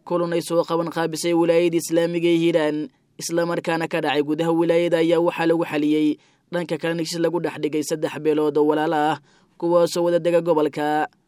kulun ay soo qaban qaabisay wilaayada islaamiga ee hiiraan islamarkaana ka dhacay gudaha wilaayada ayaa waxaa lagu xaliyey dhanka kalena heshiis lagu dhex dhigay saddex beelood oo walaala ah kuwaasoo wada dega gobolka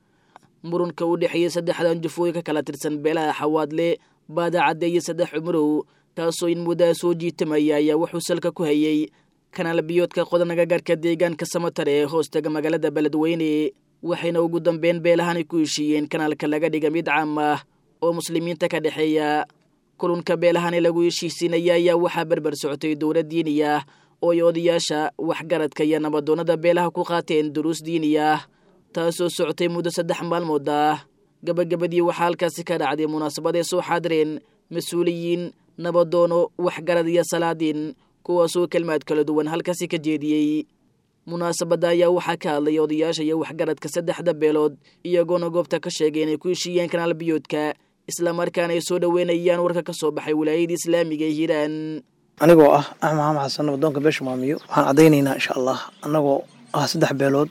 murunka u dhexeeyey saddexdan jufooy ka kala tirsan beelaha xawaadle baadacadde iyo saddex cumurow taasoo in muddaa soo jiitamaya ayaa wuxuu salka ku hayey kanaal biyoodka qodanaga gaarka deegaanka samatar ee hoostaga magaalada beledweyne waxayna ugu dambeyn beelahan ay ku heshiiyeen kanaalka laga dhiga mid caam ah oo muslimiinta ka dhexeeya kulunka beelahani lagu heshiisiinaya ayaa waxaa berber socotay dowlad diini ah oo ay odayaasha waxgaradka iyo nabadoonnada beelaha ku qaateen duruus diini ah taasoo socotay muddo saddex maalmood ah gabagabadii waxaa halkaasi ka dhacday munaasabad ay soo xaadireen mas-uuliyiin nabadoono waxgarad iyo salaadiin kuwaasoo kelmaad kala duwan halkaasi ka jeediyey munaasabadda ayaa waxaa ka hadlay odayaasha iyo waxgaradka saddexda beelood iyagoona goobta ka sheegay inay ku heshiiyeen kanaal biyoodka islamarkaana ay soo dhoweynayaan warka ka soo baxay wilaayada islaamiga ee hiiraan anigoo ah axmed maxamed xasan nabadoonka beesha maamiyo waxaan caddaynaynaa insha allah annagoo ah saddex beelood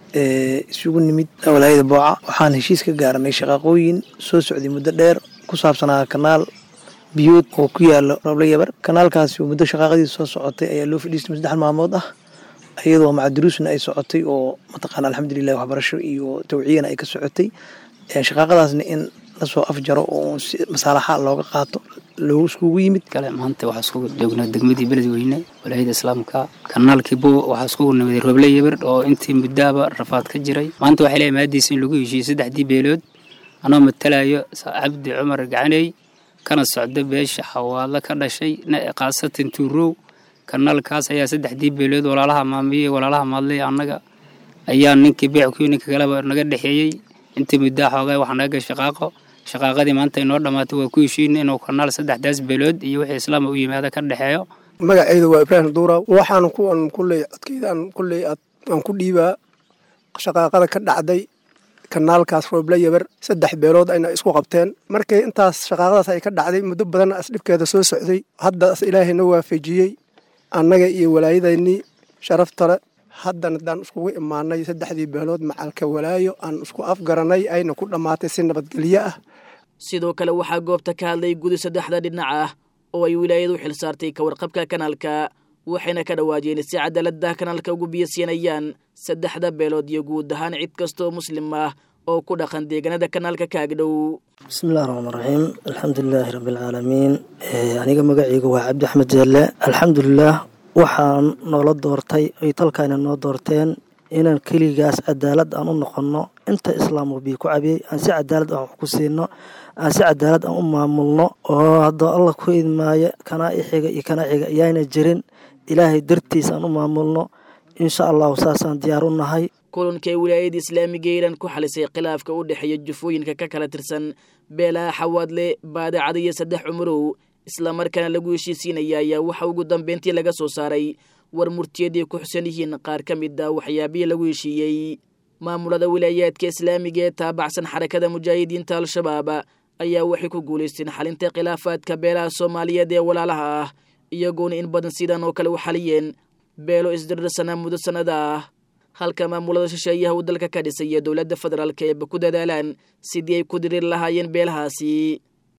ee isugu nimid walaayada booca waxaan heshiis ka gaaranay shaqaaqooyin soo socday muddo dheer ku saabsanaa kanaal biyood oo ku yaalo roble yabar kanaalkaasi muddo shaqaaqadiisa soo socotay ayaa loo fadhiistay saddex maalmood ah iyadoo macaduruusna ay socotay oo mataqaana alxamdulilah waxbarasho iyo tawciyana ay ka socotay shaqaaqadaasna in lasoo afjaro oo masaalaxa looga qaato loogu iskugu yimid kale maanta waxaa isku joognaa degmadii beledweyne walaayada islaamka kanaalkii bo waxaa iskugu nimiday roble yabar oo intii muddaaba rafaad ka jiray maanta waxay leeyahay maadiisa in lagu heshiiyey saddexdii beelood anoo matalayo cabdi cumar gacaney kana socda beesha xawaadlo ka dhashay khaasatan tuurow kanaalkaas ayaa saddexdii beelood walaalaha maamiye walaalaha maadley annaga ayaa ninkii beeckuyo ninka kaleba naga dhexeeyey intii muddaa xoogaa waxaa naga gashay shaqaaqo shaqaaqadii maanta inoo dhammaatay waa ku heshiina inuu kanaal saddexdaas beelood iyo wixii islaama u yimaada ka dhexeeyo magacayda waa ibraahim duura waxaan kuwan kulley codkeydaan kulley aan ku dhiibaa shaqaaqada ka dhacday kanaalkaas rooble yabar saddex beelood ayna isku qabteen markay intaas shaqaaqadaas ay ka dhacday muddo badan asdhibkeeda soo socday haddaas ilaahayna waafajiyey annaga iyo walaayadaynii sharaftale haddana haddaan iskugu imaanay saddexdii beelood macalka walaayo aan isku afgaranay ayna ku dhammaatay si nabadgelyo ah sidoo kale waxaa goobta ka hadlay gudi saddexda dhinac ah oo ay wilaayadu xil saartay ka warqabka kanaalka waxayna ka dhawaajeen si cadaalada kanaalka ugu biyasiinayaan saddexda beelood iyo guud ahaan cid kastaoo muslim ah oo ku dhaqan deegaanada kanaalka kaagdhow bismillahi raxmaan raxiim alxamdulilaahi rabbialcaalamiin aniga magaceyga waa cabdi axmed jeelle alxamdulilaah waxaan noola doortay ay talkaana noo doorteen inaan keligaas cadaalad aan u noqonno inta islaamku bii ku cabiyey aan si cadaalad aan wax ku siino aan si cadaalad aan u maamulno oo haddoo allah ku idmaayo kanaa ixiga iyo kanaa xiga ayaana jirin ilaahay dartiis aan u maamulno insha allahu saasaan diyaar u nahay kulankay wilaayada islaamiga iiraan ku xalisay khilaafka u dhexeeya jufooyinka ka kala tirsan beelaha xawaadle baadacada iyo saddex cumurow islamarkaana lagu heshiisiinaya ayaa waxa ugu dambeyntii laga soo saaray war murtiyadii ku xusan yihiin qaar ka mid a waxyaabihii lagu heshiiyey maamulada wilaayaadka islaamiga ee taabacsan xarakada mujaahidiinta al-shabaab ayaa waxay ku guulaysteen xalinta khilaafaadka beelaha soomaaliyeed ee walaalaha ah iyagoona in badan sidan oo kale u xaliyeen beelo isdirirsanaa muddo sannada ah halka maamulada shisheeyaha uu dalka ka dhisay iyo dowladda federaalk eeba ku dadaalaan sidii ay ku diriir lahaayeen beelahaasi